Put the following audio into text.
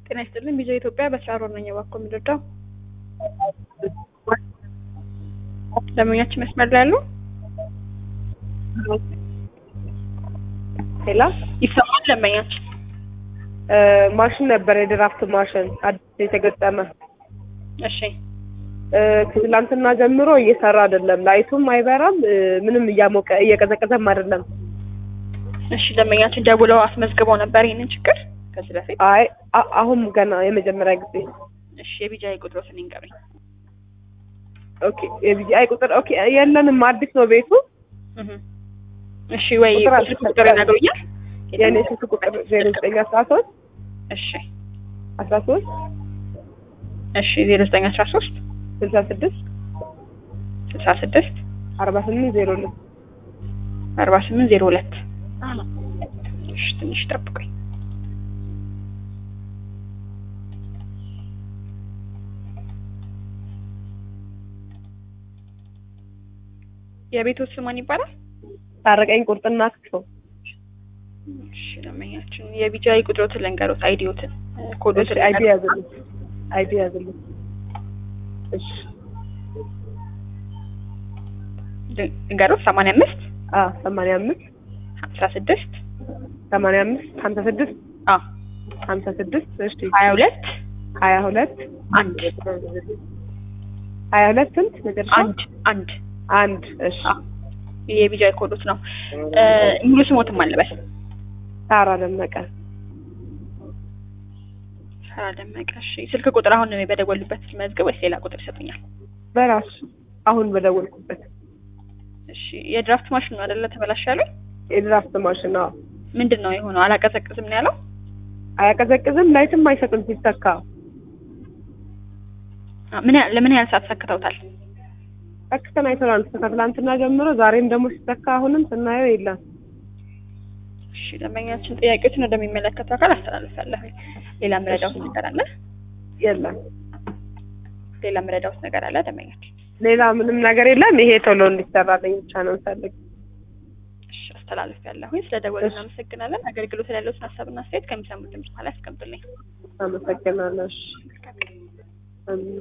ጤና ይስጥልኝ። ቪዲዮ ኢትዮጵያ በስራ ሮል ነኝ። እባክዎ የሚረዳው ደንበኛችን መስመር ላይ ያሉ ሌላ ይሰማል? ደንበኛችን ማሽን ነበር፣ የድራፍት ማሽን አዲስ የተገጠመ እሺ፣ ከትላንትና ጀምሮ እየሰራ አይደለም። ላይቱም አይበራም፣ ምንም እያሞቀ እየቀዘቀዘም አይደለም። እሺ። ደንበኛችን ደውለው አስመዝግበው ነበር ይህንን ችግር ከዚህ በፊት? አይ አ- አሁን ገና የመጀመሪያ ጊዜ። እሺ። የቢጃይ ቁጥሮትን ይንገሩኝ። ኦኬ የቢጂአይ ቁጥር ኦኬ የለንም፣ አዲስ ነው ቤቱ። እህ እሺ። ወይ ቁጥር ስልክ ቁጥር ይነግሩኛል? የእኔ ስልክ ቁጥር ዜሮ ዘጠኝ አስራ ሶስት እሺ፣ አስራ ሶስት እሺ። ዜሮ ዘጠኝ አስራ ሶስት ስልሳ ስድስት ስልሳ ስድስት አርባ ስምንት ዜሮ ሁለት አርባ ስምንት ዜሮ ሁለት እሺ። ትንሽ ጠብቁኝ። የቤቶት ስም ማን ይባላል? ታረቀኝ ቁርጥና ክትፎ እሺ። ደንበኛችን የቢጃይ ቁጥሮትን ልንገሩት፣ አይዲዮትን ኮዶትን አይዲ ያዝልኝ አይዲ ያዝልኝ እሺ ልንገሩት። ሰማንያ አምስት አ ሰማንያ አምስት ሀምሳ ስድስት ሰማንያ አምስት ሀምሳ ስድስት አ ሀምሳ ስድስት እሺ ሀያ ሁለት ሀያ ሁለት አንድ ሀያ ሁለት ስንት መጨረሻ አንድ አንድ አንድ እሺ አ የቢጃይ ኮዶት ነው። እ ሙሉ ስሞትም አለበት ሳራ ደመቀ ሰራ ደመቀ። እሺ ስልክ ቁጥር አሁን በደወሉበት መዝገብ ወይስ ሌላ ቁጥር ይሰጡኛል? በራሱ አሁን በደወልኩበት እሺ የድራፍት ማሽን ነው አይደለ? ተበላሽ ያለው የድራፍት ማሽን አዎ ምንድን ነው የሆነው? አላቀዘቅዝም ነው ያለው። አያቀዘቅዝም ላይትም አይሰጥም ሲተካ አ ምን ያህል ለምን ያህል ሰዓት ሰክተውታል? ሰክተን አይተናል ከትላንትና ጀምሮ ዛሬም ደግሞ ሲተካ አሁንም ስናየው የለም እሺ ደንበኛችን ጥያቄዎችን ወደሚመለከተው አካል አስተላልፋለሁ። ሌላ ምረዳውት ነገር አለ? የለም ሌላ ምረዳውት ነገር አለ ደንበኛችን? ሌላ ምንም ነገር የለም ይሄ ቶሎ እንዲሰራልኝ ብቻ ነው እንፈልግ እሺ አስተላልፋለሁ። ስለ ደወሉ እናመሰግናለን። አገልግሎት ላይ ያለውን ሀሳብና አስተያየት ከሚሰሙት ድምጽ በኋላ ያስቀምጡልኝ። አመሰግናለሁ እሺ። አሜን